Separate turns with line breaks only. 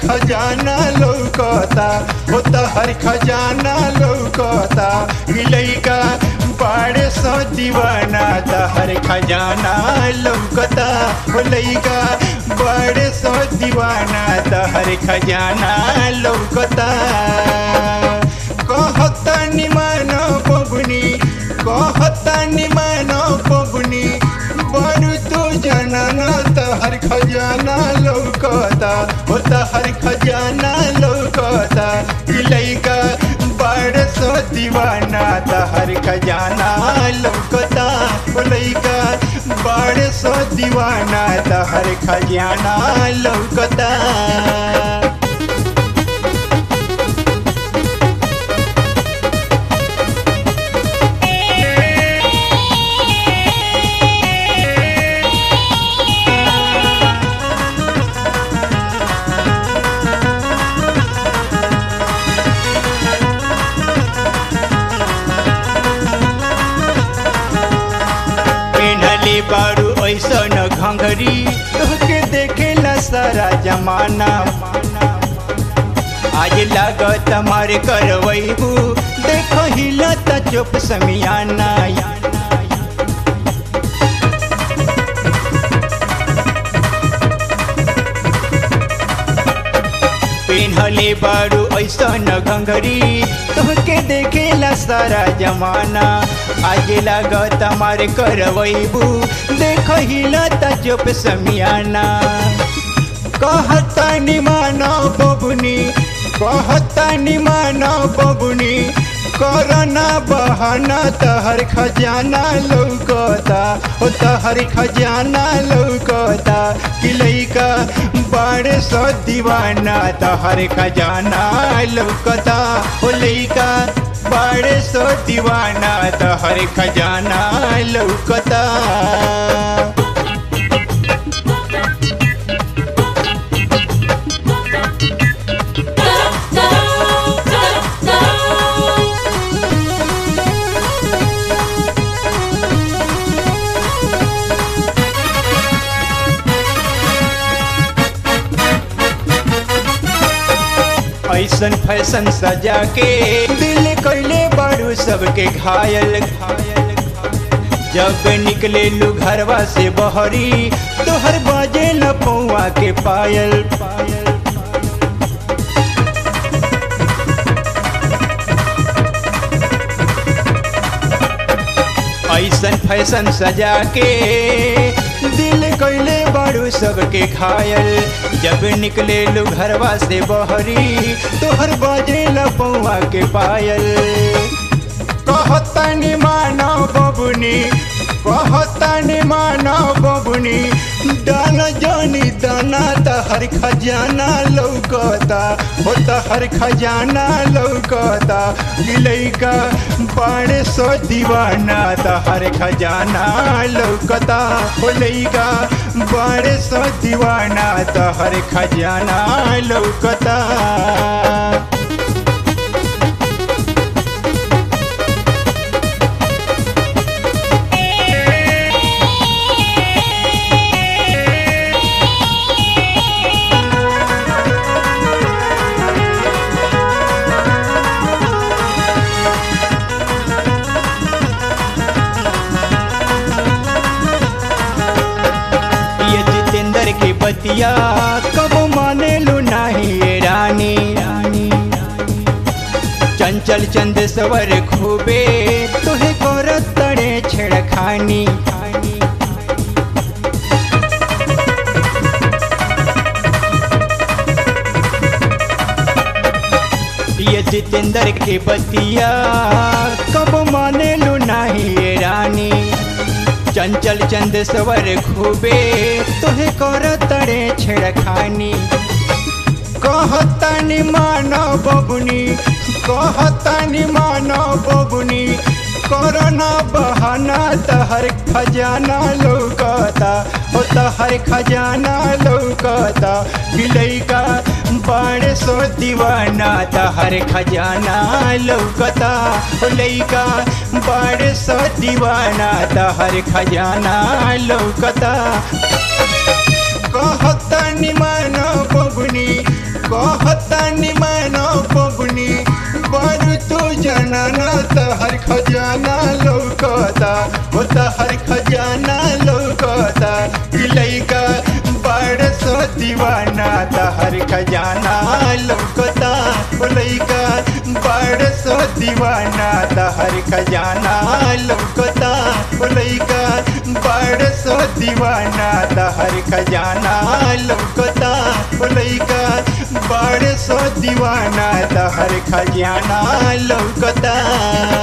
खजाना लौकता हो तहर खजाना लौकता ई लइका बाड़े सो दीवाना तहर खजाना लौकता हो लइका बाड़े सो दीवाना तहर खजाना लौकता कहता निमान बबुनी कहता निमान बबुनी बड़ू तू जनना तहर खजाना लौकता हो तहर खजाना लौकता ई लइका बड़ सो दीवाना तहर खजाना लौकता हो लइका बड़ सो दीवाना तहर खजाना लौकता पेनहले बारू ऐसन घंघरी तोहके देखेला सारा जमाना आज लागत मारे करवैबू देख हिलत चुप समियाना पेन्हले बारू ऐसन घंघरी तोहके देखेला सारा जमाना आज लागत मारे करवैबू देख हिलत चुप समियाना कहता निमानो बबुनी कहता निमानो बबुनी करना बहाना तहर खजाना लौकता हो तहर खजाना लौकता कि लइका बड़े सो दीवाना तहर खजाना लौकता हो लइका बड़े सो दीवाना तहर खजाना लौकता ऐसन फैशन सजा के दिल कैले बारू सबके घायल घायल जब निकले लू घरवा से बहरी तोहर बाजे न पौआ के पायल पायल ऐसन फैशन सजा के दिल कैले बारू सबके घायल जब निकले लो घरवा से बहरी तोहर बाजे लपौआ के पायल कहता नि मानो बबुनी कहता नि मानो बबुनी दाना जानी दाना तहर खजाना लौकता हो तहर खजाना लौकता गिलैका बाड़े सो दीवाना तहर खजाना लौकता हो लैका बाड़े सो दीवाना तहर खजाना लौकता ये जितेंद्र की बतिया कब माने लो नाही ये रानी रानी चंचल चंद सवर खूबे तुहे करत तड़े छेड़खानी ये जितेंद्र के बतिया कब माने लो नाही ये रानी चंचल चंद सवर खूबे तुहे कर तड़े छेड़खानी कहतानी मानो बबुनी कहतानी मानो बबुनी करना बहाना तहर खजाना लौकता हो तहर खजाना लौकता बिलैका बड़े सो दीवाना तहर खजाना लौकता हो लैका बड़े सो दीवाना तहर खजाना लौकता कहता निमान बबुनी कहतानी मैनो बबुनी बारू तू जनाना तहर खजाना लौकता हो तहर खजाना लौकता कि लइका बड़ सो दीवाना तहर खजाना लौकता हो लइका बड़ सो दीवाना तहर खजाना लौकता हो लइका बड़ सो दीवाना तहर खजाना लौकता हो लइका बड़ सो दीवाना तहर खजाना लौकता